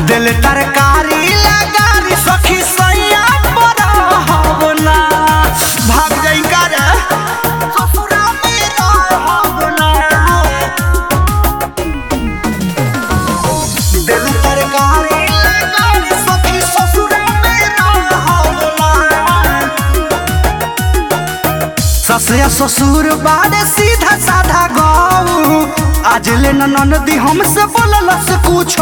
दिल तरकारी लगारी सखी सैया रहब ना भाग जाई का रे ससुरा में रहब ना दिल तरकारी लगारी सखी ससुरा में रहब ना ससुर ससुर बारे सीधा साधा गौ आज ले ननदी हमसे बोलल से कुछ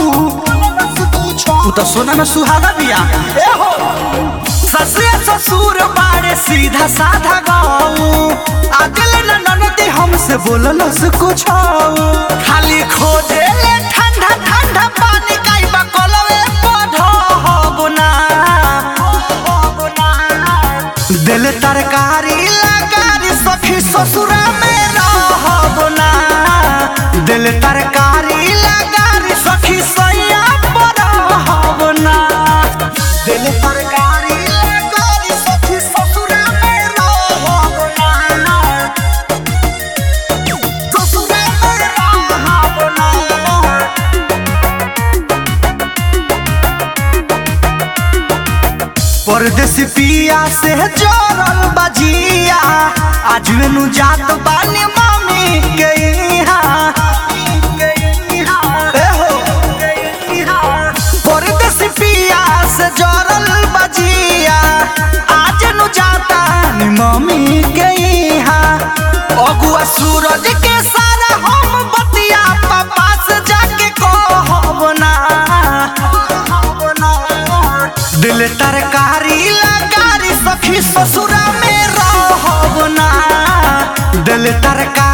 तू तो सोना में सुहागा बिया ए हो ससुर ससुर बारे सीधा साधा गौ आज ले ननदी हमसे बोलल से कुछ खाली खोजे ले ठंडा ठंडा पानी काई बा कोलवे पढ़ब ना दिल तरकारी लगारी सखी ससुरा में रहब ना दिल तरकारी लगारी सखी सैया रहब ना दिल तरकारी लगारी सखी ससुरा में रहब ना ससुरा में रहब ना परदेसी पिया से जोड़ल बजिया आज मेनू जात बानी मामी के यहाँ ए हो। परदेसी पिया से जोड़ल बजिया आज नु जाता नी मामी के यहाँ अगुआ सूरज के सारा हम बतिया पापा से जाके कहब ना दिल तरकारी लगारी सखी ससुरा में रहब ना दिल तरकारी